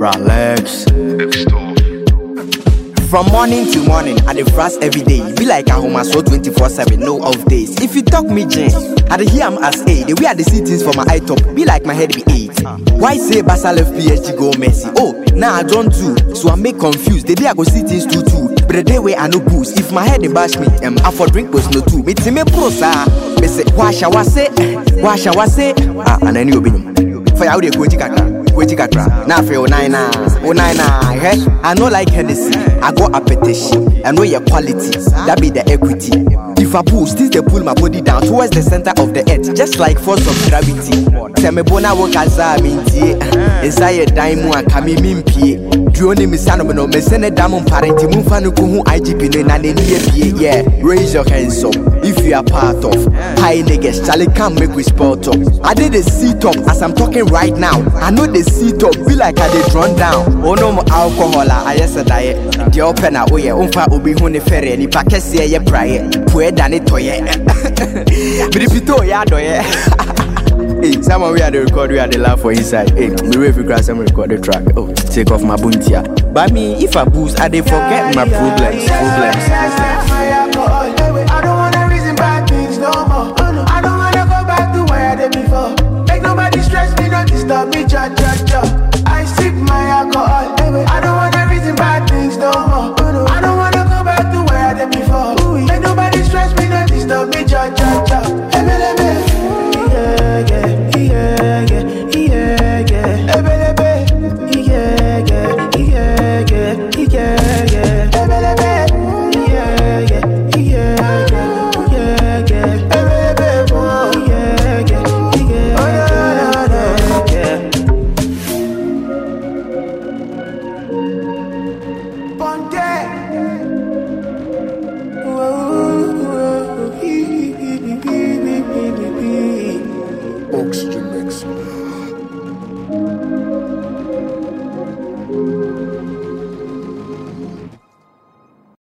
Relax. From morning to morning, I dey fast every day. Be like a home so 24 7, no off days. If you talk me, Jane, I dey hear am as A. The way I dey see things for my eye top, be like my head be eight. Why say Barca left PSG go Messi? Oh, now I don't do, so I make confused. The day I go see things too too. But the day where I no boost, if my head dey bash me, um, I for drink was no too. Me team me pro sir. Me say, wash I was say, wash I was say. Ah, and then you be For ya, we dey go kakra. Weji kakra. Now for nine na, oh nine na. Hey, I no like Hennessy. I go appetition. I know your quality. That be the equity. If I boost, this they pull my body down towards the center of the earth, just like force of gravity. Tell me bona wo kaza mintie. Inside dime mu akami mimpie. Drone mi sano no me sene damu parenti mu fa no ko hu IGP no na ne nie pie. Yeah, raise your hands up if you are part of high niggas. Charlie come make we spot up. I did the seat up as I'm talking right now. I know the seat up be like I dey drawn down. Oh no more alcohol ah, I yes a diet. The open ah oh yeah, umfa obi hu ne fere ni pa kese ye praye. Pue dane toye. Biripito ya doye. Hey, someone we had the record, we had the laugh for inside. Hey, me wait for grass, I'm record the track. Oh, take off my buntia. But me, if I boost, I dey forget my problems. Problems. problems.